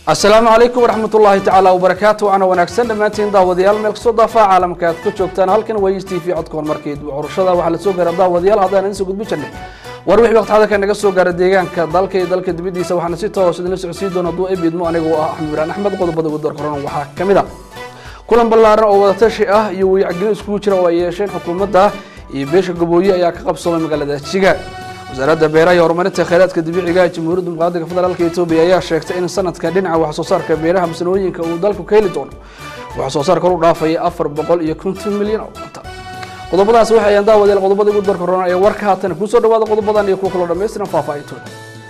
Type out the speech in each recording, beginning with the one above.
asalaamu calaykum waraxmat ullaahi tacaala wabarakaatu waana wanaagsan dhammaantiin daawadayaal meel kastoo daafaa caalamka aad ka joogtaan halkan waa s t v codka horumarkeed curashada waxaa la soo gaara daawadayaal haddaan idin soo gudbi jirnay war wixii waqti xadarka naga soo gaara deegaanka dalka iyo dalka dibaddiisa waxaana si toos idinla socodsiin doona hadduu ebiidmo anigoo ah axmed ibraan axmed qodobada ugu darkoran waxaa ka mid a kulan ballaaran oo wadatashi ah iyo wayacgelin iskugu jira oo ay yeesheen xukuumadda iyo beesha gabooye ayaa ka qabsoomay magaalada jiga wasaaradda beeraha iyo horumarinta kheyraadka dabiiciga ee jamhuuriyadda dimuqraadiga federaalka etoobiya ayaa sheegtay in sanadka dhinaca wax soo saarka beeraha masanooyinka uu dalku ka heli doono wax soo saar kor u dhaafaya afar boqol iyo konton milyan oo cunta qodobadaas waxay ayaan daawadeel qodobada ugu darka roona ee warka haatan kusoo dhawaada qodobadan iyo kuwa kaloo dhammaystiran faahfaahintooda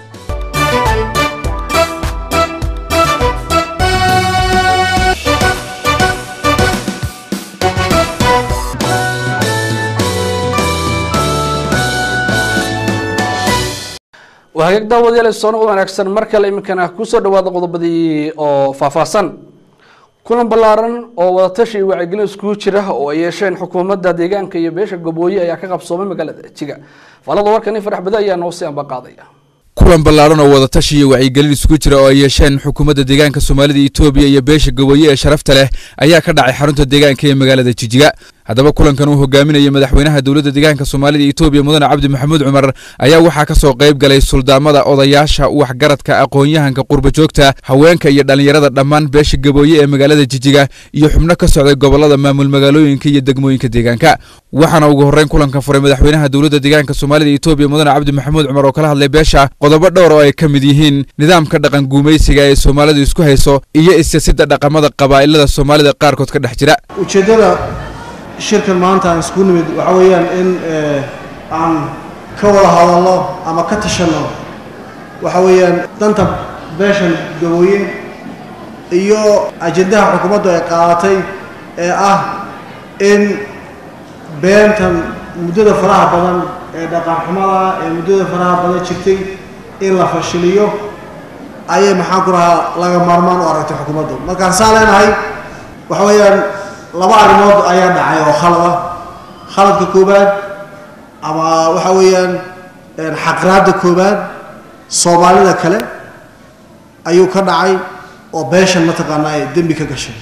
waa hagaag daawadayaal soo noqod wanaagsan mar kale iminkana kusoo dhawaada qodobadii oo faahfaahsan kulan ballaaran oo wadatashi iyo wacyigelin iskugu jira oo ay yeesheen xukuumadda deegaanka iyo beesha gabooye ayaa ka qabsoomay magaalada jiga faalada warkani farax bada ayaa noo sii ambaqaadaya kulan ballaaran oo wadatashi iyo wacyigelin isugu jira oo ay yeesheen xukuumadda deegaanka soomaalida etoobiya iyo beesha gabooye ee sharafta leh ayaa ka dhacay xarunta deegaanka ee magaalada jijiga haddaba kulankan uu hogaaminayay madaxweynaha dowladda deegaanka soomaalida etoobiya mudane cabdi maxamuud cumar ayaa waxaa ka soo qayb galay suldaamada odayaasha waxgaradka aqoon-yahanka qurba joogta haweenka iyo dhallinyarada dhammaan beesha gabooye ee magaalada jijiga iyo xubno ka socday gobolada maamul magaalooyinka iyo degmooyinka deegaanka waxaana ugu horreyn kulanka furay madaxweynaha dowladda deegaanka soomaalida etoobiya mudane cabdi maxamuud cumar oo kala hadlay beesha qodobo dhowr oo ay ka mid yihiin nidaamka dhaqan guumaysiga ee soomaalidu isku hayso iyo isyasidda dhaqamada qabaa'ilada soomaalida qaarkood ka dhex jira ujeeddada shirkan maanta aan isku nimid waxa weeyaan in aan ka wada hadalno ama ka tashanno waxa weeyaan danta beeshan gabooye iyo ajendaha xukuumaddu ay qaadatay ee ah in beentan muddada faraha badan ee dhaqanxumada ee muddada faraha badan jirtay in la fashiliyo ayay maxaan ku rahaa laga maarmaan u aragtay xukuumaddu markaan saa leenahay waxa weeyaan laba arrimood ayaa dhacay oo khalad ah khaladka koobaad ama waxa weeyaan xaqraadda koobaad soomaalida kale ayuu ka dhacay oo beeshan mataqaanaa ee dembi ka gashay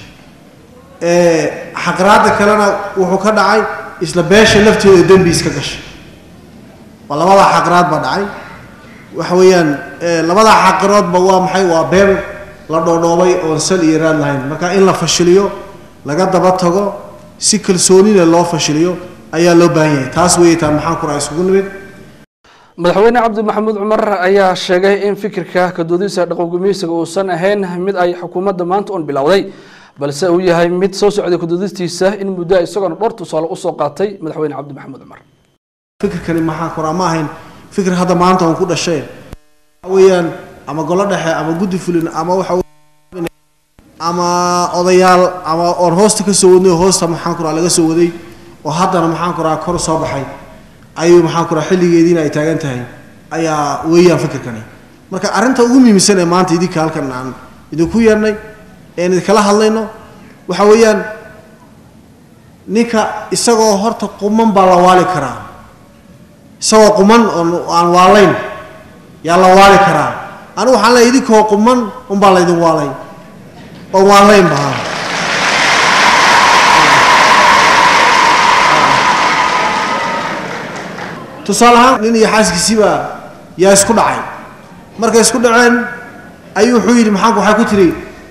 xaqraadda kalena wuxuu ka dhacay isla beesha lafteeda dembi iska gashay waa labadaa xaqraad baa dhacay waxa weeyaan labadaa xaqraadba waa maxay waa been la dhoodhoobay oon sal iyo raad lahayn marka in la fashiliyo laga daba tago si kalsoonina loo fashiliyo ayaa loo baahan yahay taas weeye taa maxaan ku raha isugu nimid madaxweyne cabdi maxamuud cumar ayaa sheegay in fikirka kadoodisa dhaqangumaysiga uusan ahayn mid ay xukuumadda maanta un bilowday balse uu yahay mid soo socday kadoodistiisa in muddo isagoona dhowr tusaale usoo qaatay madaxweyne cabdi maxamuud cumar fikirkani maxaan ku raha ma ahayn fikir hadda maanta un ku dhashay waxa weeyaan ama golo dhexe ama guddi fulin ama waxa ama odayaal ama oon hoosta ka soo wadnay oo hoosta maxaan ku raha laga soo waday oo haddana maxaan ku raha kor soo baxay ayuu maxaan ku raha xilligeediina ay taagan tahay ayaa weeyaan fikirkani marka arrinta ugu muhiimsan ee maanta idinka halkan aan idinku yeernay een idinkala hadlayno waxa weeyaan ninka isagoo horta quman baa la waali karaa isagoo quman oon aan waalayn yaa la waali karaa anigu waxaan leeyahay idinkoo quman unbaa laydin waalay oo waalayn bahaa tusaale ahaan nin iyo xaaskiisiiba yaa isku dhacay markay isku dhaceen ayuu wuxuu yidhi maxaanku waxay ku tiri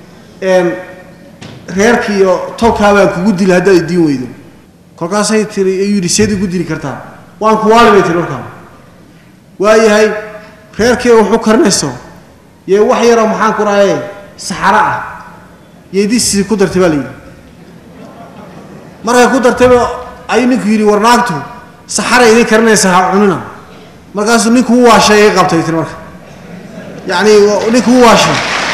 reerkii iyo tolkaa baan kugu dili haddaad idiin weydo kolkaasay tiri ayuu yidhi seed igu dili kartaa waan ku waali bay tiri markaa waayahay reerkii wuxuu karinayso yee wax yaroo maxaan ku rahaye saxaro ah yeedisii ku dartay baa la yidhi markay ku dartayba ayuu ninku yidhi war naagtu saxara idin karinaysa ha cunina markaasuu ninku u waashay ay qabtay tiri marka yacni ninku u waashay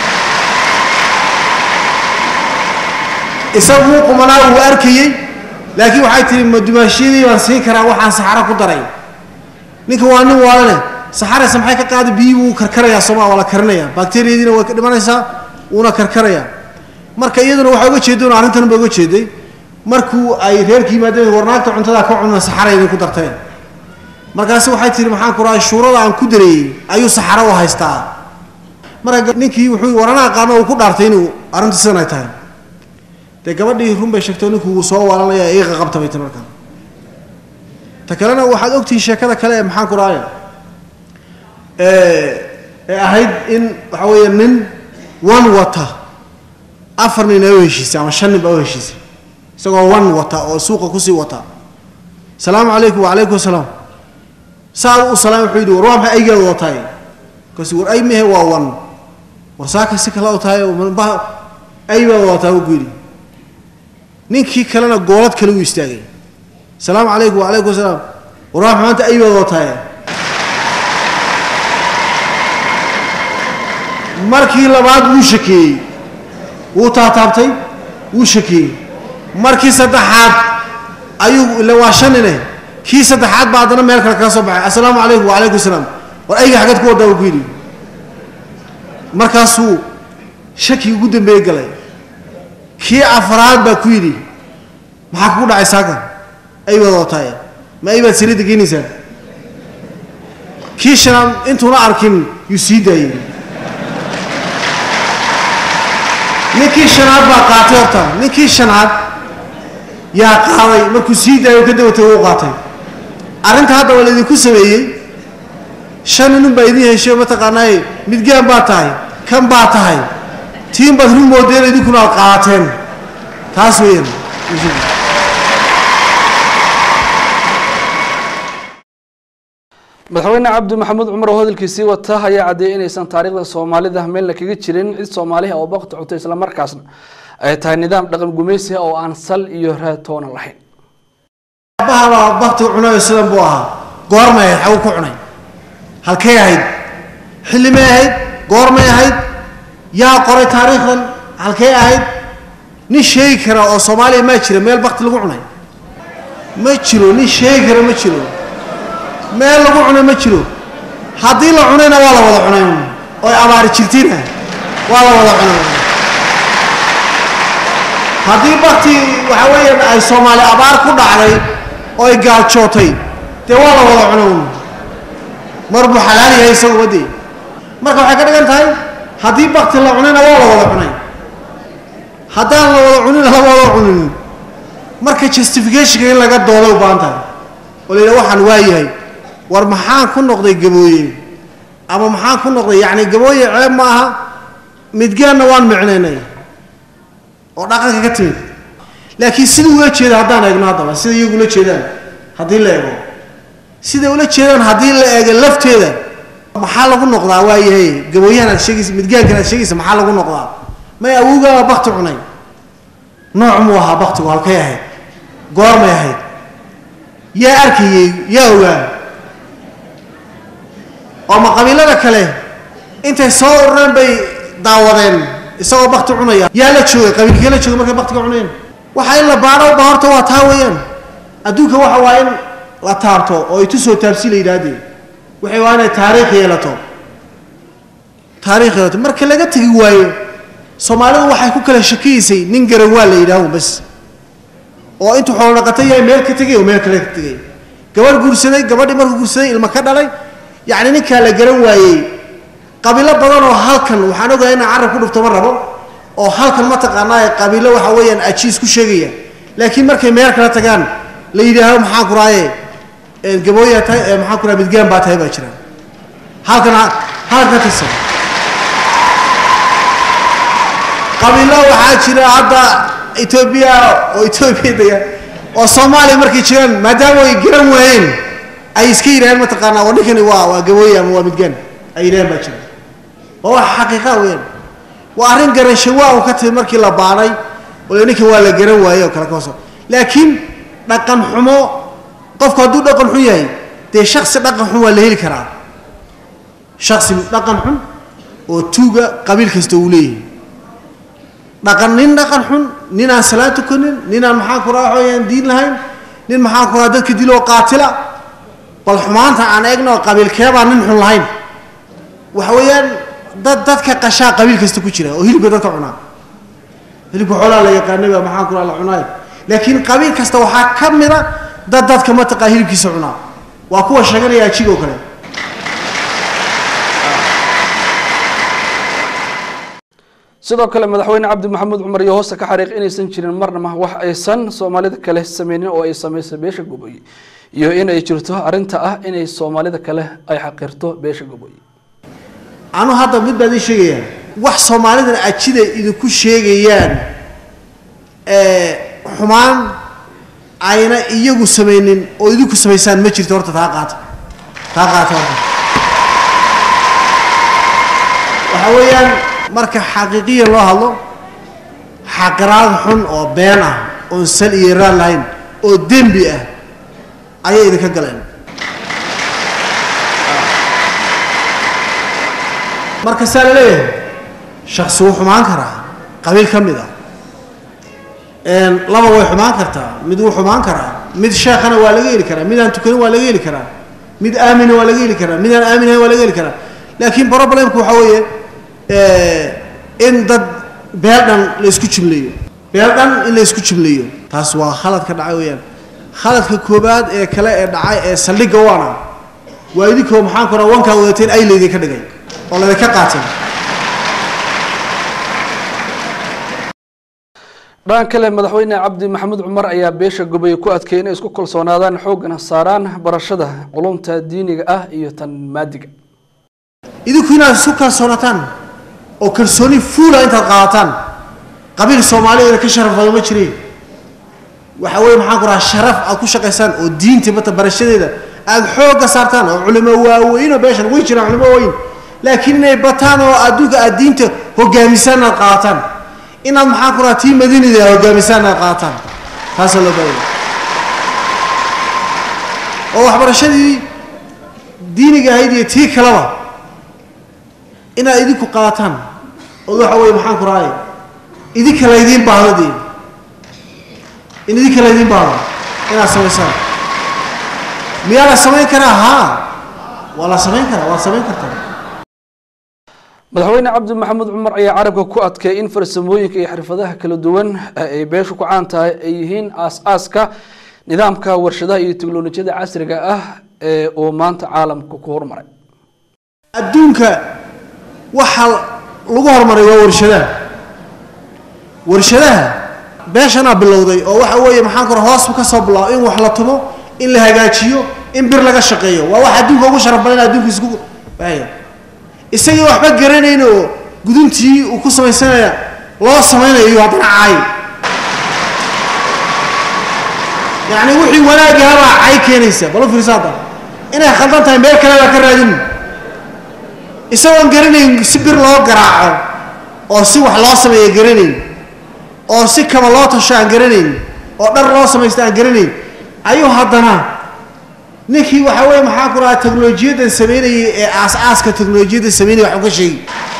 isagu wuu qumanaa wuu arkayey laakiin waxay tihi ma dumaashiyadii baan siin karaa waxaan saxaro ku daray ninka waa nin waalane saxaraysa maxay ka qaada biyii wuu karkarayaa sooma waa la karinayaa bakteriyadiina way ka dhimanaysaa wuuna karkarayaa marka iyaduna waxaa uga jeeday un arrintan ba uga jeeday markuu ay reerka yimaadeen warnaagta cuntada ka cunna saxara idinku darteen markaasi waxay tihi maxaan ku rahay shuurada aan ku dareeyey ayuu saxaro u haystaa marka ninkii wuxuu waranaa qaano uu ku dhaartay inuu arrintu sidan ay tahay dee gabadhii run bay sheegtay ninku wuu soo waalanaya iiqa qabta bay tiri markaa ta kalena waxaad ogtihiin sheekada kale ee maxaan ku dhahaya ee ahayd in waxa weeye nin wan wata afar nin ay u heshiisay ama shan nin baa u heshiisay isagoo wan wata oo suuqa kusii wata salaamu calaykum wacalaykum asalaam saa u salaam wuxuu yidhi war waa maxay aygeeda wataay markaasu war ay mehe waa wan war saaka si kale u tahay ay baa wadataa buu ku yidhi ninkii kalena goolad kale u istaagay salaamu calaykum wacalaykum asalaam war waa maxay maanta ay baa wataay markii labaad wuu shakeeyey wuu taataabtay wuu shakeeyey markii saddexaad ayuu ila waa shanine kii saddexaad baa haddana meel kale kaga soo baxay assalaamu calaykum wacalaykum asalaam war ayga xaggeed ku wadaa buu ku yidhi markaasuu shakii ugu dambeeye galay kii afraad baa ku yidhi maxaa kugu dhacay saaka ay baad wataay ma ay baad saliidda geynaysaa kii shanaad intuuna arkin yuu sii daayey ninkii shanaad baa qaatay horta ninkii shanaad yaa qaaday markuu sii daayo ka dabatay uu qaatay arrinta hadda waa laydinku sameeyey shan ninun baa idin heshay mataqaanaaye midgaan baa tahay kan baa tahay tiin baad run moodeen idinkuna aad qaateen taas weeyaan madaxweyne cabdi maxamuud cumar oo hadalkiisii wata ayaa caddeeyey inaysan taariikhda soomaalida meelna kaga jirin cid soomaaliha oo baqti cutay islamarkaasna ay tahay nidaam dhaqan gumaysiga oo aan sal iyo raatoona lahayn aabbahabaa bakti cunayo sidan buu ahaa goormay ahayd xagu ku cunay halkay ahayd xillimay ahayd goormay ahayd yaa qoray taariikhdan halkay ahayd nin sheegi kara oo soomaaliya maa jira meel bakti lagu cunay ma jiro nin sheegi kara ma jiro meel lagu cunay ma jiro haddii la cunayna waa la wada cunay oy abaari jirtina waa la wada cunay haddii bakti waxa weeyaan ay soomaali abaar ku dhacday oo ay gaajootay dee waa la wada cunay mar buu xalaal yahay isagu wadii marka waxay ka dhigan tahay haddii bakti la cunayna waa la wada cunay haddaan la wada cunina lama wada cunin marka justificationka in laga dooday u baahan tahay oo la yidhaha waxaan waa yahay war maxaan ku noqday gabooye ama maxaan ku noqday yacni gabooye ceeb ma aha midgaanna waan micnaynay oo dhaqanka ka timid laakiin sida ula jeeda haddaan eegno haddaba sida iyagu ula jeedaan haddii la eego sida ula jeedaan haddii la eego lafteeda maxaa lagu noqdaa waa yahay gabooyahan aad sheegaysa midgaankan aad sheegaysa maxaa lagu noqdaa may awowgaa bakti cunay nooc muu ahaa baktigu halkay ahayd goormay ahayd yaa arkayey yaa ogaa oo ma qabiilada kale intay soo urureen bay daawadeen isagoo bakti cunaya yaa la joogay qabiilkee la joogay markay baktiga cuneen waxa in la baadho ba horta waa taa weeyaan adduunka waxa waa in la taabto oo ay tusoo taabsi la yidhaahdee waxay waa inay taariikh yeelato taariikh yeelato marka laga tegi waayo soomaalidu waxay ku kala shakiyeysay nin garan waa la yidhaaho bas oo intuu xoolo dhaqato yahay meel ka tegay oo meel kale ka tegay gabadh guursaday gabadhii markuu guursaday ilma ka dhalay yacni ninkaa la garan waayey qabiilo badan oo halkan waxaan ogahay inaan carab ku dhufto ma rabo oo halkan mataqaanaa qabiilo waxa weeyaan ajiis ku sheegaya laakiin markay meel kala tagaan la yidhaahdo maxaa ku raaye gabooyaa tahay maxaa ku raha midgaan baa tahay baa jira halkan halkan ka tirsan qabiilo waxaa jira hadda etoobiya oo etoobiya dega oo soomaaliya markay jiraan maadaama ay garan waayeen ay iska yidhahdeen mataqaanaa waa ninkani waa waa gabooye ama waa midgaan ay yidhahdeen baa jira waa wax xaqiiqa weeyaan waa arrin garanshawaa uu ka timid markii la baadhay oo ninkan waa la garan waayey oo kale ka hoso laakiin dhaqan xumo qofku hadduu dhaqan xun yahay dee shaksi dhaqan xun waa la heli karaa shaksi dhaqan xun oo tuuga qabiil kasta uu leeyahay dhaqan nin dhaqan xun nin aan salaan tukanin nin aan maxaan ku raha waxooyaan diin lahayn nin maxaan ku raha dadka diloo qaatila bal xumaanta aan eegno qabiilkeebaa nin xun lahayn waxa weeyaan dad dadka qashaa qabiil kasta ku jira oo hilibka dadka cunaa hilibka xoolaa la yaqaanay baa maxaan ku raha la cunaay laakiin qabiil kasta waxaa ka mida dad dadka mataqaa hilibkiisa cunaa waa kuwa sheeganaya ajiga oo kale sidoo kale madaxweyne cabdi maxamuud cumar iyo hoosta ka xariiq inaysan jirin marnaba wax aysan soomaalida kale sameynin oo ay sameysay beesha goboye iyo in ay jirto arrinta ah inay soomaalida kale ay xaqirto beesha goboye anu hadda mid baan idiin sheegayaa wax soomaalidan ajida idinku sheegayaan xumaan ayna iyagu samaynin oo idinku samaysaan ma jirto horta taa qaata taa qaata horta waxa weeyaan marka xaqiiqiyan loo hadlo xaqiraad xun oo been ah oon sal iyo raad lahayn oo dembi ah ayay idinka galeen marka saa la leeyahay shaksi wuu xumaan karaa qabiil ka mid ah laba way xumaan kartaa mid wuu xumaan karaa mid sheekhana waa laga heli karaa mid aan tukanin waa laga heli karaa mid aamina waa laga heli karaa mid aan aaminahayn waa laga heli karaa laakiin problemku waxaa weeye in dad beel dhan la isku jumleeyo beel dhan in la isku jumleeyo taas waa khalad ka dhacay weeyaan khaladka koobaad ee kale ee dhacay ee saldhigga waana waa idinkoo maxaan ku raha wankaa wadateen ay laydinka dhigay oo laydinka qaatay dhan kale madaxweyne cabdi maxamuud cumar ayaa beesha gobay ku adkeeyay inay isku kalsoonaadaan xoogana saaraan barashada culumta diiniga ah iyo tan maadiga idinku inaad isku kalsoonataan oo kalsooni fuula intaad qaadataan qabiil soomaaliyeeda ka sharaf badan ma jirin waxa weeye maxaan ku rahaa sharaf aad ku shaqaysaan oo diinta mata barashadeeda aada xoogga saartaan oo culimo waaweyn oo beeshan way jiraan culimo waaweyn laakiin inay bataan oo adduunka aad diinta hogaamisaan aad qaadataan inaad maxaan ku rahaa tii madiinada hogaamisaan aad qaadataan taasaa loo baahaya oo waxbarashadii diiniga ahayd iyo tii kaleba inaad idinku qaadataan oo waxa weeye maxaan ku rahay idinka laydiin baahdo dee in idinka laydiin baahdo inaad samaysaan miyaa la samayn karaa haa waa la samayn karaa waad samayn kartaa madaxweyne cabdi maxamuud cumar ayaa carabka ku adkeeyay in farsamooyinka iyo xirfadaha kala duwan ay beeshu ku caan tahay ay yihiin aas-aaska nidaamka warshadaha iyo teknolojiyada casriga ah ee uu maanta caalamka ku horumaray adduunka waxa lagu horumaray waa warshadaha warshadaha beeshanaa bilowday oo waxa weeye maxaan kora hoos ka soo bilaabo in wax la tumo in la hagaajiyo in bir laga shaqeeyo waa wax adduunka ugu sharaf badan adduunka isku baahaya isagii waxba garanayn oo guduntii uu ku samaysanaya loo samaynayo iyo haddana cay yacni wixii wanaagahabaa cay keenaysa bal u fiirsa hadda inay khaldan tahay meel kale baa ka raadin isagoon garanayn si bir loo garaaco oo si wax loo sameeya garanayn oo si kaba loo tasho aan garanayn oo dhar loo samaysto aan garanayn ayuu haddana ninkii waxa weye maxaa ku rahaa teknolojiyaddan samaynayay ee aas-aaska teknolojiyadda samaynaya waxu ka sheegi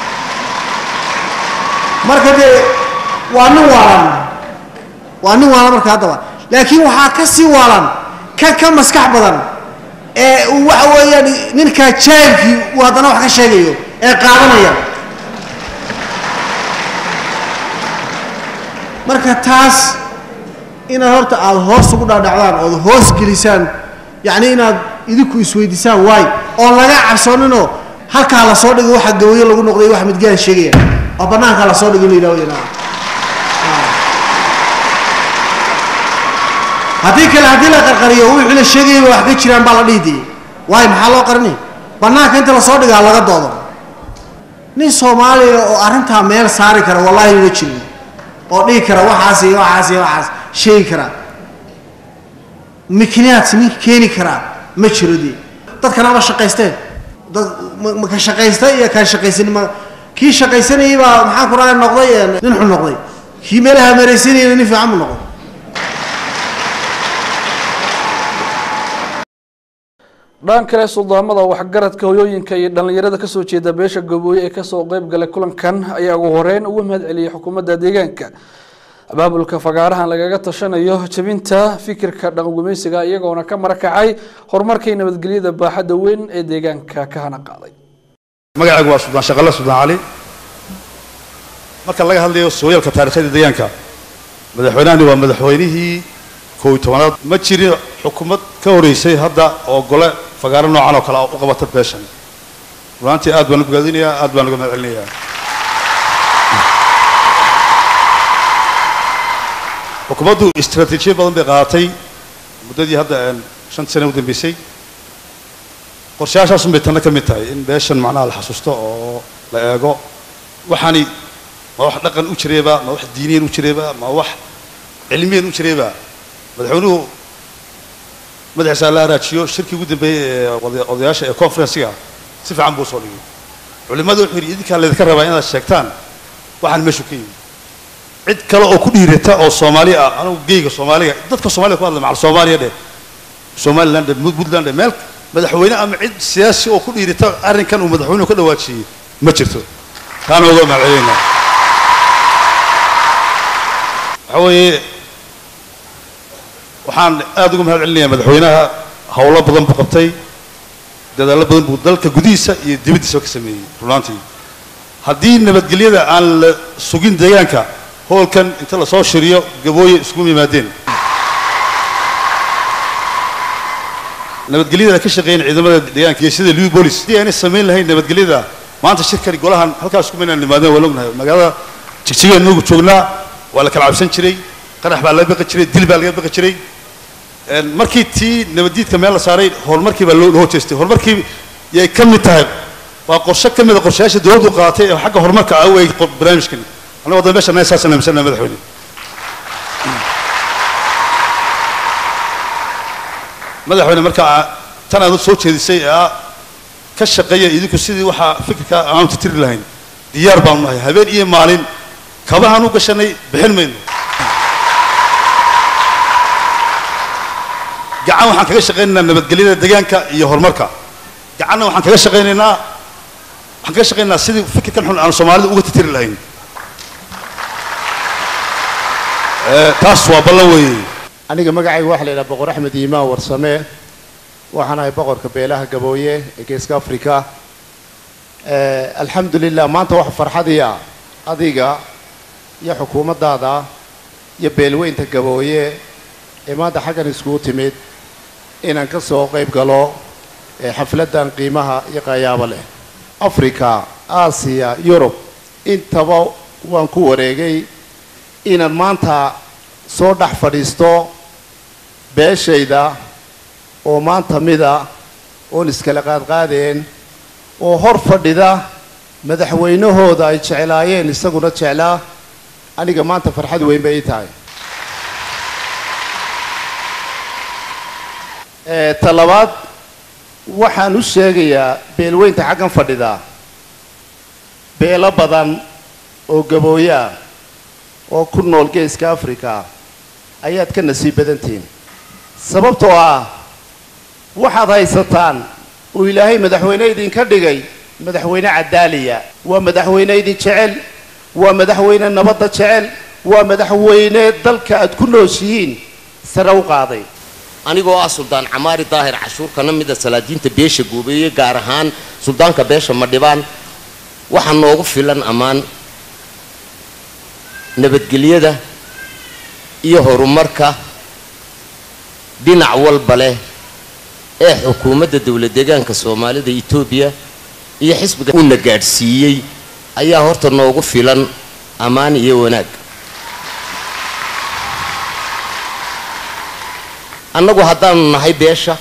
marka dee waa nin waalan waa nin waalan marka haddaba laakiin waxaa ka sii waalan ka ka maskax badan ee uu waxa weeyaan ninkaa jaahilkii uu haddana wax ka sheegayo ee qaadanaya marka taas inaad horta aada hoos ugu dhaadhacdaan ood hoos gelisaan yacni inaad idinku isweydiisaan waay oon laga cabsooninoo halkaa lasoo dhigo waxa gawayo lagu noqday wax midgaan sheegaya oo banaankaa lasoo dhigo la yidhahdo yana haddii kale haddii la qarqariyo wixii la sheegayaba wax ka jiraan baa la dhihi dayay waayo maxaa loo qarinay banaanka inta lasoo dhigaa laga doodo nin soomaaliya oo arrintaa meel saari kara wallahi ma jirin oo dhihi kara waxaas iyo waxaas iyo waxaas sheegi kara mikniyaad nin keeni karaa ma jiro dee dadkana ma shaqaysteen dad ma ka shaqaysta iyo kaan shaqaysanin ma kii shaqaysanayay baa maxaan ku rahay noqday nin xun noqday kii meelaha meeraysanayana nin fiican buu noqday dhan kale suldaamada waxgaradka hoyooyinka iyo dhallinyarada kasoo jeeda beesha gabooye ee kasoo qeyb galay kulankan ayaa ugu horeyn ugu mahad celiyay xukuumadda deegaanka abaabulka fagaarahan lagaga tashanayo jebinta fikirka dhaqangumaysiga iyagoona ka marakacay horumarkii nabadgelyada baaxadda weyn ee deegaanka ka hana qaaday magacaygu waa suldaan shaqale suldaan cali marka laga hadlayo sooyaalka taarikhada deegaanka madaxweynahani waa madaxweynihii kow iyo tobanaad ma jirin xukuumad ka horeysay hadda oo gole fagaaro noocan oo kale u qabata beeshan runaantii aad baan u bogaadinayaa aad baan uga mahad celinayaa xukuumaddu istaraatiijiya badan bay qaadatay muddadii hadda shan sane u dambeysay qorshayaashaasun bay tanna ka mid tahay in beeshan macnaha la xasuusto oo la eego waxaani ma wax dhaqan u jireeba ma wax diiniyan u jireeba ma wax cilmiyan u jireeba madaxweynuhu madaxiisa la araajiyo shirkii ugu dambeeyey ee odayaasha ee conferencega si fiican buu soo dhigay culimmadu wuxuu yidhi idinkaa laydinka rabaa inaad sheegtaan waxaan meeshu ka yimi cid kale oo ku dhiirata oo soomaali ah anugu geyga soomaaliga dadka soomaalida ku hadla macal soomaaliya dheh somaliland dheh puntland dheh meel madaxweyne ama cid siyaasi oo ku dhiirata arrinkan uu madaxweynuhu ka dhawaajiyey ma jirto taana uga mahadcelinaynaa waxa weeye waxaan aada uga mahad celinayaa madaxweynaha howlo badan buu qabtay dadaallo badan buu dalka gudihiisa iyo dibaddiisaba ka sameeyey runaantii haddii nabadgelyada aan la sugin deegaanka hoolkan inta lasoo shiriyo gabooye iskugu yimaadeen nabadgelyada ka shaqeeyan ciidamada deegaanka iyo sida liu bolis haddii aanay samayn lahayn nabadgelyada maanta shirkani golahan halkaas kuma inaan nimaadeen waa lognahay magaalada jigjigaan inagu joognaa waa la kala cabsan jiray qarax baa laga baqi jiray dil baa laga baqi jiray markii tii nabaddiidka meel la saaray horumarkii baa loo hojeestay horumarkii yay ka mid tahay waa qorshe ka mid a qorshayaasha dowladdu qaadatay ee xagga horumarka ah u eeg barnaamijkani annago dan meesha naga saasaan aaminsannaha madaxweyne madaxweyne markaa tan aad soo jeedisay ee ah ka shaqeeya idinku sidii waxaa fikirka aanu titiri lahayn diyaar baanu nahay habeen iyo maalin kabahaan u gashanay bixin mayno gacan waxaan kaga shaqaynaynaa nabadgelyada deegaanka iyo horumarka gacanna waxaan kaga shaqaynaynaa waxaan kaga shaqaynaynaa sidii fikirkan xun aan soomaalida uga titiri lahayn taas waa ballan weeye aniga magacayga waxaa la yidhaha boqor axmed iimaan warsame waxaan ahay boqorka beelaha gabooye ee geeska africa alxamdu lilah maanta waxa farxadiya adiga iyo xukuumaddaada iyo beelweynta gabooye ee maanta xaggan iskugu timid inaan ka soo qayb galo xafladdan qiimaha iyo qayaabo leh africa aasiya yurub intaba waan ku wareegay inaan maanta soo dhex fadhiisto beeshayda oo maanta mida oon iskala qaadqaadeen oo hor fadhida madaxweynahooda ay jeclaayeen isaguna jeclaa aniga maanta farxad weyn bay ii tahay ta labaad waxaan u sheegayaa beelweynta xaggan fadhida beelo badan oo gabooyaa oo ku nool geeska africa ayaad ka nasiib badantihiin sababtoo ah waxaad haysataan uu ilaahay madaxweyne idinka dhigay madaxweyne cadaaliya waa madaxweyne idin jecel waa madaxweyne nabadda jecel waa madaxweyne dalka aad ku nooshihiin sare u qaaday anigoo ah suldaan camaari daahir cashuurkana mida salaadiinta beesha goobeeye gaar ahaan suldaanka beesha madhibaan waxaa noogu filan ammaan nabadgelyada iyo horumarka dhinac walba leh ee xukuumadda dowlad deegaanka soomaalida etoobiya iyo xisbiga uuna gaadhsiiyey ayaa horta noogu filan ammaan iyo wanaag annagu haddaanu nahay beesha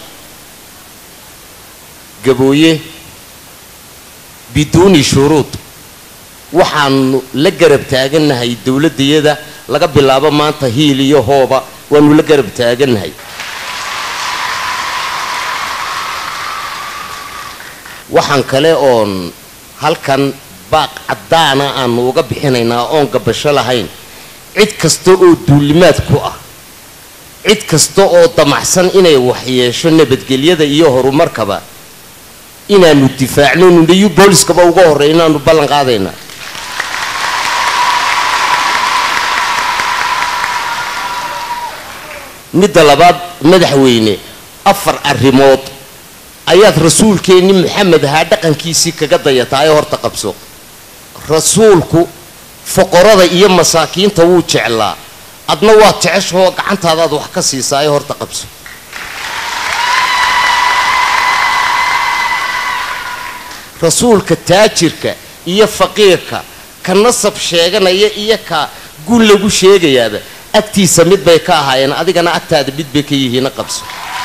gabooye biduuni shuruud waxaanu la garab taagannahay dowladdayada laga bilaabo maanta hiil iyo hooba waanu la garab taagannahay waxaan kale oon halkan baaq caddaana aanu uga bixinaynaa oon gabasho lahayn cid kasta oo duulimaad ku ah cid kasta oo damacsan inay waxyeesho nabadgelyada iyo horumarkaba inaanu difaacno nunayu booliskaba uga horreey inaanu ballan qaadaynaa midda labaad madaxweyne afar arrimood ayaad rasuulkeenni maxamed ahaa dhaqankiisii kaga dayataa ee horta qabso rasuulku foqorada iyo masaakiinta wuu jeclaa adna waad jeceshahoo gacantaadaad wax ka siisaa ee horta qabso rasuulka taajirka iyo faqiirka ka nasab sheeganaya iyo ka gun lagu sheegayaaba agtiisa mid bay ka ahaayeen adigana agtaada mid bay ka yihiina qabso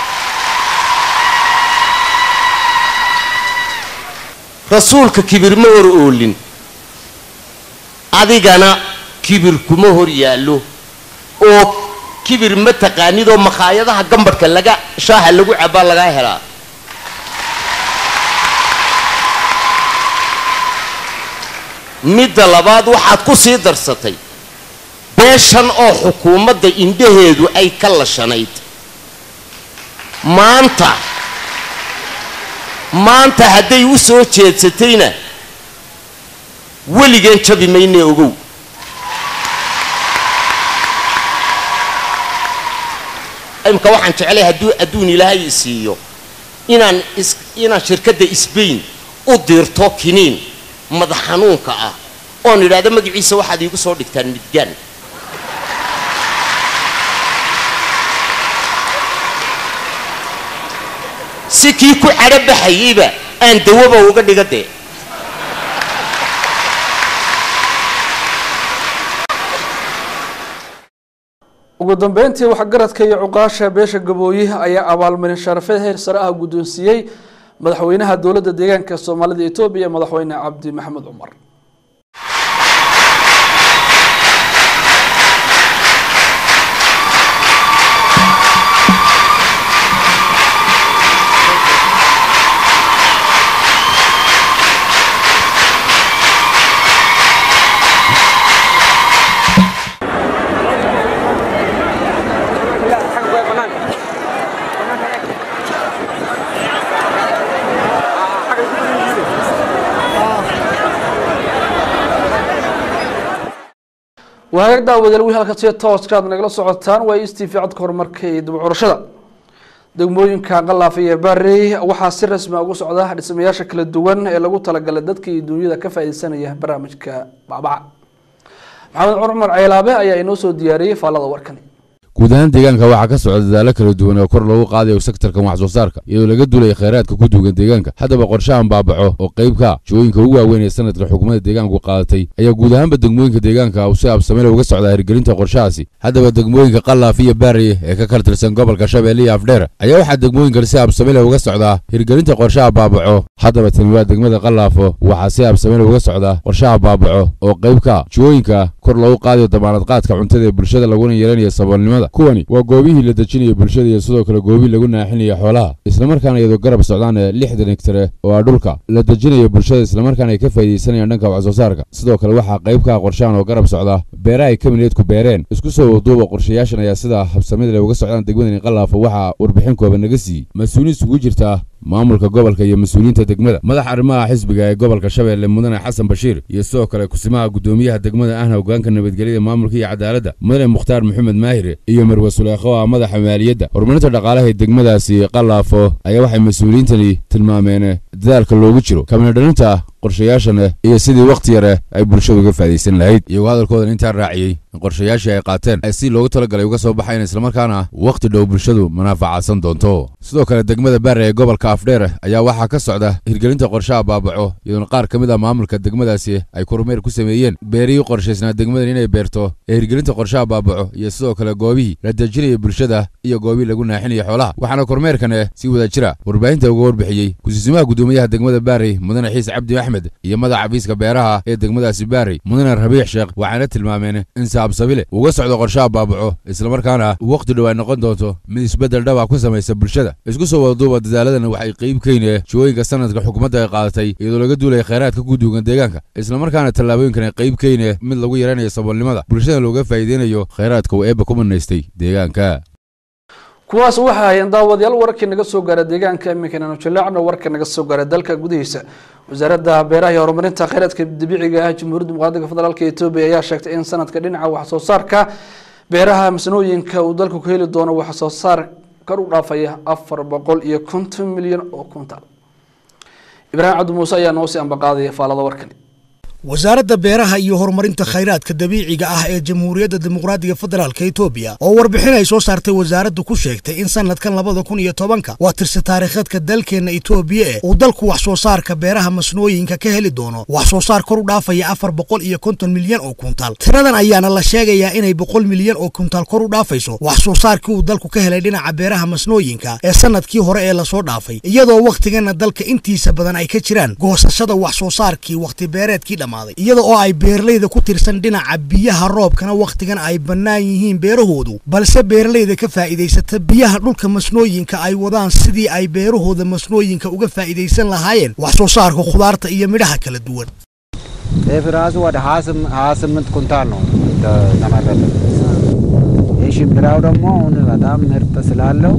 rasuulka kibir ma hor oolin adigana kibir kuma hor yaallo oo kibir ma taqaanidoo makhaayadaha gambadhka laga shaaha lagu cabaa lagaa helaa midda labaad waxaad ku sii darsatay beeshan oo xukuumadda indhaheedu ay ka lashanayd maanta maanta hadday u soo jeedsatayna weligeen jabi maynee ogow imka waxaan jeclay hadduu adduun ilaahay isiiyo inaan is inaan shirkadda sbain u dirto kiniin madax xanuunka ah oon idhaahdo magaciisa waxaad iigu soo dhigtaan midgaan si kii ku cadho baxayeyba aan dawaba uga dhiga dee ugu dambeyntii waxgaradka iyo cuqaasha beesha gabooye ayaa abaalmarin sharafeed heer sare ah guddoonsiiyey madaxweynaha dowladda deegaanka soomaalida etoobiya madaxweyne cabdi maxamed cumar wahagaag daawadayaal wii halka si tooska aad nagala socotaan waa s t v codka horumarka iyo dib curashada degmooyinka qalaafa iyo bari waxaa si rasmi ugu socda dhismayaasha kala duwan ee lagu talagalay dadka iyo duunyada ka faaideysanaya barnaamijka bacbaca maxamed cumar ceelaabe ayaa inoo soo diyaariyey faallada warkani guud ahaan deegaanka waxaa ka socda dadaalo kala duwan oo kor loogu qaadayo sektarkan wax soo saarka iyadoo laga duulaya khayraadka ku duugan deegaanka haddaba qorshahan baabaco oo qaybka jooyinka ugu waaweyn ee sanadka xukuumadda deegaanku qaadatay ayaa guud ahaanba degmooyinka deegaanka uu si absamele uga socdaa hirgelinta qorshahaasi haddaba degmooyinka qallaaf iyo baariye ee ka kala tirsan gobolka shabeelle iyo afdheer ayaa waxaa degmooyinkan si absamele uga socdaa hirgelinta qorshaha baabaco haddaba tani waa degmada qallaafo waxaa si absamele uga socdaa qorshaha baabaco oo qaybka jooyinka kor loogu qaadayo damaanad qaadka cuntada ee bulshada laguna yeelanayo saboolnimada kuwani waa goobihii la dejinayo bulshada iyo sidoo kale goobihii lagu naaxinayo xoolaha islamarkaana iyadoo garab socdaan ee lixdan hegtare oo ah dhulka la dejinayo bulshada islamarkaana ay ka faa'iidaysanayaan dhanka wax soo saarka sidoo kale waxaa qaybka qorshahan oo garab socda beeraha ay kamineedku beereen isku soo waduuba qorshayaashan ayaa sidaa habsamida leh uga socdaan degmadani qallaafo waxaa warbixin kooban naga siiyey mas-uuliin isugu jirta maamulka gobolka iyo mas-uuliyiinta degmada madaxa arrimaha xisbiga ee gobolka shabeelle mudane xasan bashiir iyo sidoo kale kusimaha guddoomiyaha degmada ahna hogaanka nabadgelyada maamulka iyo cadaaladda mudane mukhtaar maxamed maahire iyo marwe suleekho ah madaxa maaliyadda horumarinta dhaqaalaha ee degmadaasi qallaafo ayaa waxay mas-uuliyiintani tilmaameen dadaalka loogu jiro kabinadhalinta qorshayaashan iyo sidii wakhti yare ay bulshadu uga faa'idaysan lahayd iyagoo hadalkoodan intaa raaciyey in qorshayaashii ay qaateen ay si loogu talagalay uga soo baxayn islamarkaana wakhti dhow bulshadu manaafacadsan doonto sidoo kale degmada baare ee gobolka afdheer ayaa waxaa ka socda hirgelinta qorshaha baabaco iyadoona qaar ka mid ah maamulka degmadaasi ay kormeer ku sameeyeen beerihii qorshaysnaa degmadan inay beerto ee hirgelinta qorshaha baabaco iyo sidoo kale goobihii la dejinaya bulshada iyo goobihii lagu naaxinaya xoolaha waxaana kormeerkan si wada jira warbaahinta uga warbixiyey kusiisimaha guddoomiyaha degmada baarey mudane xiise cabdi axmed iyo madaxa xafiiska beeraha ee degmadaasi baarey mudane rabiix sheekh waxayna tilmaameen in saabsabile uga socdo qorshaha baabaco islamarkaana wakhti dhow ay noqon doonto mid isbeddel dhaba ku samaysa bulshada isku soo wadaduuba dadaaladana waxay qayb keynee jooyinka sanadka xukuumadda ay qaadatay iyadoo laga duulaya khayraadka ku duugan deegaanka islamarkaana tallaabooyinkan ay qayb keynee mid lagu yaranayo saboolnimada bulshada looga faa'iideynayo khayraadka uu eebba ku manaystay deegaanka kuwaas waxay hayeen daawadayaal wararkii naga soo gaara deegaanka iminkana aanu jaleecno warka naga soo gaara dalka gudihiisa wasaaradda beeraha iyo horumarinta kheyraadka dabiiciga ah jamhuuriyadda muqaadinka federaalka etoobiya ayaa sheegtay in sanadka dhinaca wax soo saarka beeraha masnooyinka uu dalku ku heli doono wax soo saar kor u dhaafaya afar boqol iyo konton milyan oo kuntal ibraahim cabdi muuse ayaa noo sii ambaqaadaya faalada warkani wasaaradda beeraha iyo horumarinta khayraadka dabiiciga ah ee jamhuuriyadda dimuqraadiga federaalka etoobiya oo warbixin ay soo saartay wasaaraddu ku sheegtay in sanadkan labada kun iyo tobanka waa tirsi taariikheedka dalkeenna etoobiya ee uu dalku wax soo saarka beeraha masnooyinka ka heli doono wax soo saar kor u dhaafaya afar boqol iyo konton milyan oo kuntaal tiradan ayaana la sheegayaa inay boqol milyan oo kuntaal kor u dhaafayso wax soo saarkii uu dalku ka helay dhinaca beeraha masnooyinka ee sanadkii hore ee lasoo dhaafay iyadoo wakhtigana dalka intiisa badan ay ka jiraan goosashada wax soo saarkii wakhti beereedkii dhammaaday iyada oo ay beeralayda ku tirsan dhinaca biyaha roobkana wakhtigan ay bannaan yihiin beerahoodu balse beeralayda ka faa'iidaysata biyaha dhulka masnooyinka ay wadaan sidii ay beerahooda masnooyinka uga faa'iidaysan lahaayeen wax soo saarka khudaarta iyo midhaha kala duwan ጤፍ ራሱ ወደ ሀያ ስምንት ኩንታል ነው ተመረተ። የሽምብራው ደግሞ አሁን በጣም ምርጥ ስላለው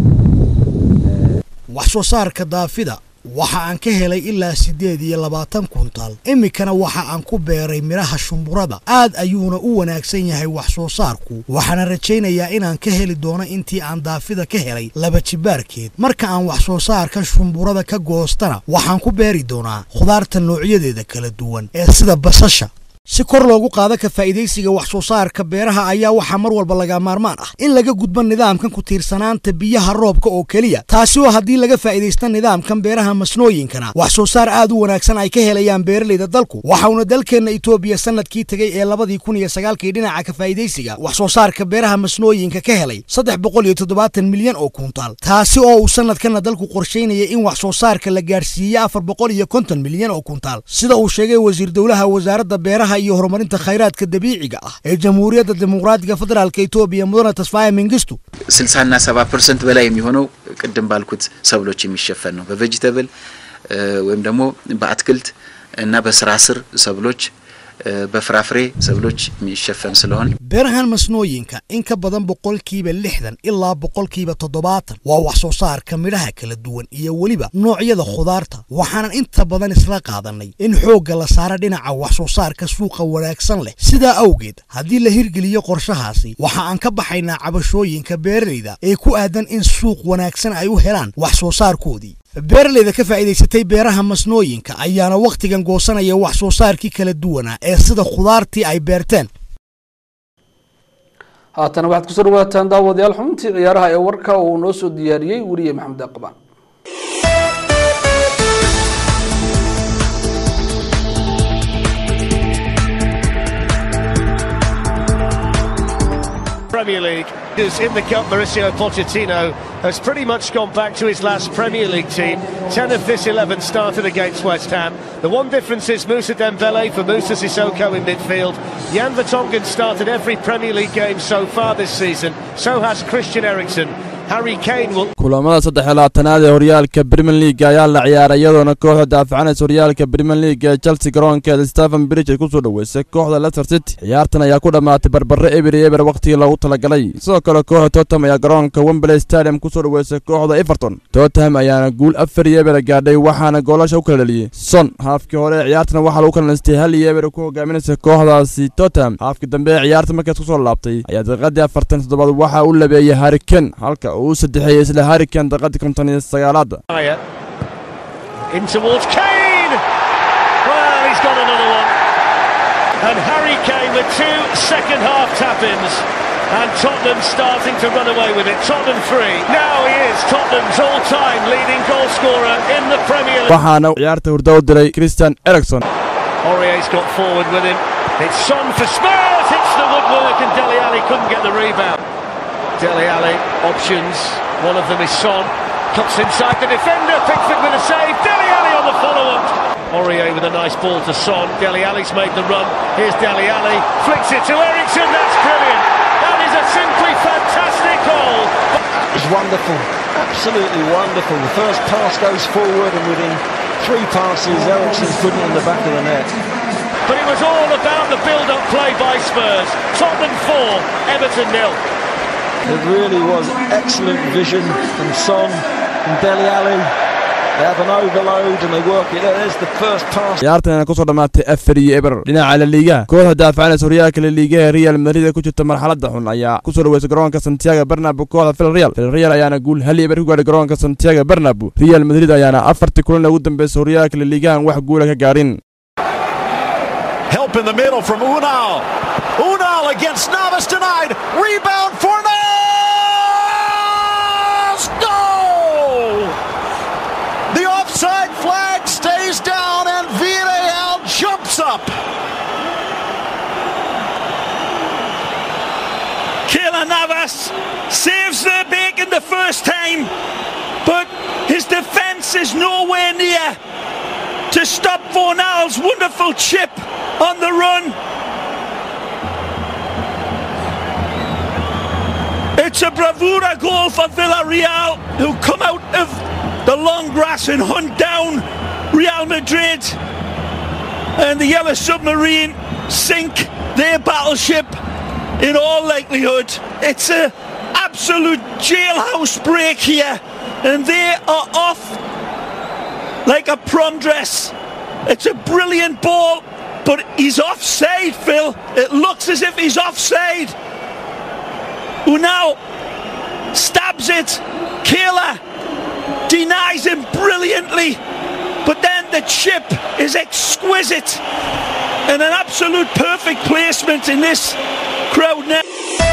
wax soo saarka daafida waxa aan ka helay ilaa siddeed iyo labaatan kuntaal iminkana waxa aan ku beeray midhaha shumburada aad ayuuna u wanaagsan yahay wax soo saarku waxaana rajaynayaa inaan ka heli doono intii aan daafida ka helay laba jibaarkeed marka aan wax soo saarka shumburada ka goostana waxaan ku beeri doonaa khudaarta noocyadeeda kala duwan ee sida basasha si kor loogu qaado ka faa'iidaysiga wax soo saarka beeraha ayaa waxaa mar walba laga maarmaan ah in laga gudbo nidaamkan ku tiirsanaanta biyaha roobka oo keliya taasi oo haddii laga faa'iidaysta nidaamkan beeraha masnooyinkana wax soo saar aad u wanaagsan ay ka helayaan beeralayda dalku waxauna dalkeenna etoobiya sanadkii tegey ee labadii kun iyo sagaalkii dhinaca ka faa'iidaysiga wax soo saarka beeraha masnooyinka ka helay saddex boqol iyo toddobaatan milyan oo kuntaal taasi oo uu sanadkana dalku qorshaynaya in wax soo saarka la gaadhsiiye afar boqol iyo konton milyan oo kuntaal sida uu sheegay wasiir dowlaha wasaaradda beeraha iyo horumarinta khayraadka dabiiciga ah ee jamhuuriyadda dimuqraadiga federaalka etoobiya mudane tasfaye መንግስቱ ስልሳና ሰባ ፐርሰንት በላይ የሚሆነው ቅድም ባልኩት ሰብሎች የሚሸፈን ነው። በቬጅተብል ወይም ደግሞ በአትክልት እና በስራ ስር ሰብሎች በፍራፍሬ ሰብሎች የሚሸፈን ስለሆነ beerahan masnooyinka in ka badan boqolkiiba lixdan ilaa boqolkiiba toddobaatan waa wax soo saarka midhaha kala duwan iyo weliba noocyada khudaarta waxaanan inta badan isla qaadanay in xoogga la saaro dhinaca wax soo saarka suuqa wanaagsan leh sidaa awgeed haddii la hirgeliyo qorshahaasi waxa aan ka baxaynaa cabashooyinka beeralayda ee ku aadan in suuq wanaagsan ay u helaan wax soo saarkoodii beeralayda ka faa'iidaysatay beeraha masnooyinka ayaana wakhtigan goosanaya wax soo saarkii kala duwanaa ee sida khudaartii ay beerteen haatana waxaad kusoo dhawaataan daawadayaal xubintii ciyaaraha ee warka uu noo soo diyaariyey weriye maxamed aqbaan Premier League is in the cup. Mauricio Pochettino has pretty much gone back to his last Premier League team. 10 of this 11 started against West Ham. The one difference is Musa Dembele for Musa Sissoko in midfield. Jan Vertonghen started every Premier League game so far this season. So has Christian Eriksen. Harry Kane will kulamada saddex iyo labaatanaad ee horyaalka Premier League ayaa la ciyaaray iyadoona kooxda daafacanaysa horyaalka Premier League ee Chelsea garoonkeeda Stephen Bridge ay ku soo dhaweysay kooxda Leicester City ciyaartan ayaa ku dhammaatay barbare eber iyo eber waqtigii loogu talagalay sidoo kale kooxda Tottenham ayaa garoonka Wembley Stadium ku soo dhaweysay kooxda Everton Tottenham ayaana guul afar iyo eber gaadhay waxaana goolasha u kala dhaliyey Son haafkii hore ee ciyaartana waxaa lagu kala nastay hal iyo eber ku hogaaminaysa kooxdaasi Tottenham haafkii dambe ee ciyaarta markaas ku soo laabtay ayaa daqiiqadii afartan toddobaad waxaa u labeeyay Harry Kane halka uu saddexeeyay isla Harry Kane daqiiqadii konton iyo sagaalaad in towards Kane. Well, he's got another one. And Harry Kane with two second half tap-ins. And Tottenham starting to run away with it. Tottenham three. Now he is Tottenham's all-time leading goal scorer in the Premier League. waxaana ciyaarta hurdo u diray Christian Eriksen Aurier's got forward with him. It's Son for Spurs. Hits the woodwork and Dele Alli couldn't get the rebound. Dele Alli options. One of them is Son. Cuts inside the defender. Pickford with a save. Dele Alli on the follow-up. Aurier with a nice ball to Son. Dele Alli's made the run. Here's Dele Alli. Flicks it to Ericsson. That's brilliant. That is a simply fantastic goal. It's wonderful, absolutely wonderful. The first pass goes forward, and within three passes, Ericsson's putting it in the back of the net. But it was all about the build-up play by Spurs. Tottenham 4, Everton nil. It really was excellent vision from Son and Deli Ali. They have an overload and they work it. There's the first pass. ciyaartan ayaa kusoo dhammaatay afar iyo eber dhinaca la liigaha kooxda daafacanaysa horyaalka la liigaha ee real madrid ee ku jirta marxaladda xun ayaa kusoo dhaweysay garoonka santiago bernabo kooxda villarreal villarreal ayaana guul hal iyo eber ku gaadhay garoonka santiago bernabo real madrid ayaana afartii kulan ugu dambeysay horyaalka la liigahan wax guula ka gaarin Help in the middle from Unal. Unal against Navas denied. Rebound for Navas. Goal! The offside flag stays down and Villarreal jumps up. Keylor Navas saves the bacon the first time, but his defence is nowhere near to stop Fornal's wonderful chip on the run. It's a bravura goal for Villarreal, who come out of the long grass and hunt down Real Madrid. And the Yellow Submarine sink their battleship in all likelihood. It's a absolute jailhouse break here, and they are off like a prom dress. It's a brilliant ball, but he's offside, Phil. It looks as if he's offside. Who now stabs it. Kayla denies him brilliantly, but then the chip is exquisite and an absolute perfect placement in this crowd now.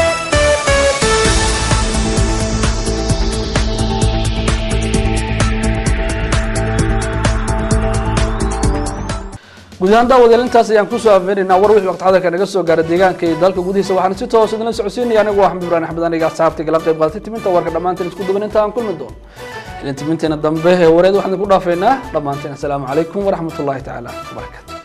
guud ahaan daawadayaal intaas ayaan kusoo afeeraynaa war wixii waqti xadarka naga soo gaara deegaanka iyo dalka gudihiisa waxaan si toos idinla socodsiinaya anigu waa xamdi ibrahim axmed aniga asxaabta igala qayb qaadatay timinta warka dhammaanteen isku duban inta aan kulmi doono ilin timinteena dambe ee wareed waxaan idinku dhaafaynaa dhammaanteen assalaamu calaykum waraxmatullaahi tacaala wabarakaatu